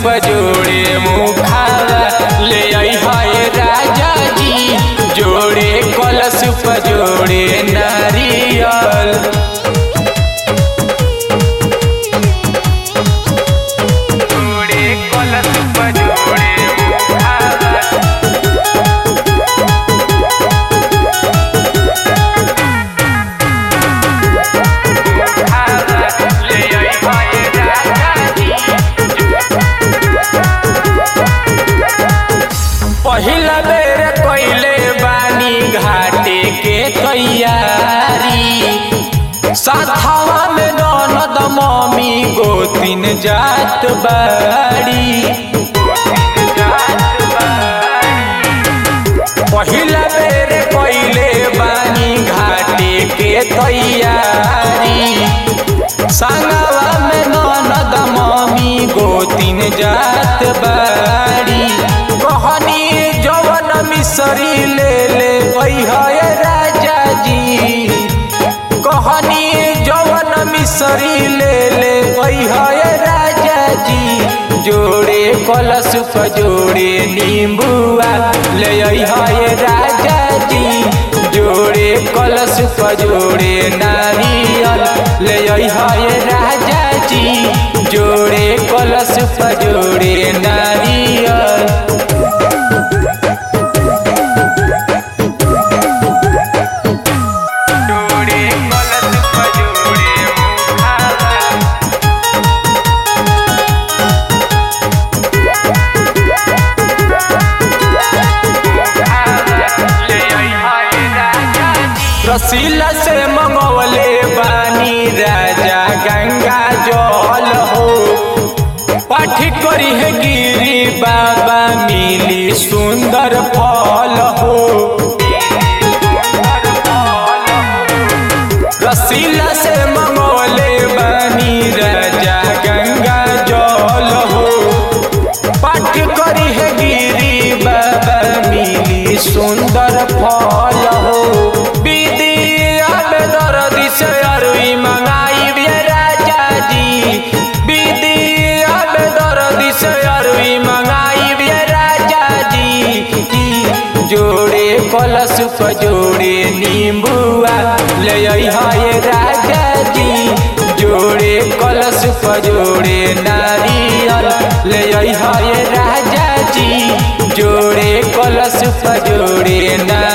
जोड़े मुखावा ले आई है राजा जी जोड़े कलश जोड़े नारियल जोड़े कलश जोड़े मुखावा ले आई है राजा जी पहिला बेर कइले बानी घाटे के तैयारी साथवा में ननद मम्मी गोतिन जात बाड़ी पहिला बेर कइले बानी घाटे के तैयारी संगवा में ननद मम्मी गोतिन जात बाड़ी कहनी जवन मिसरी ले ले है राजा जी कहनी जवन मिसरी ले ले है राजा जी जोड़े कलश जोड़े नींबुआ ले है राजा जी जोड़े कलश जोड़े नारियल ले है राजा जी जोड़े कलश जोड़े नारियल जोड़े कलश जोड़े मुखावा रसीला से मंगवले बानी राजा गंगा जल हो पाठ करी है गिरी बाबा मिली सुंदर फल हो रसीला से मंगवले बानी राजा गंगा जल हो पाठ करी है गिरी बाबा मिली सुंदर फल हो विदिया में दर्दी से अरुई मंगाई बे राजा जी विदिया में दर्दी से अरुई मंगाई बे राजा जी जोड़े कलश जोड़े नींबुआ ले आई है राजा जी जोड़े कलश जोड़े नारियल ले आई है राजा जी जोड़े कलश जोड़े नारियल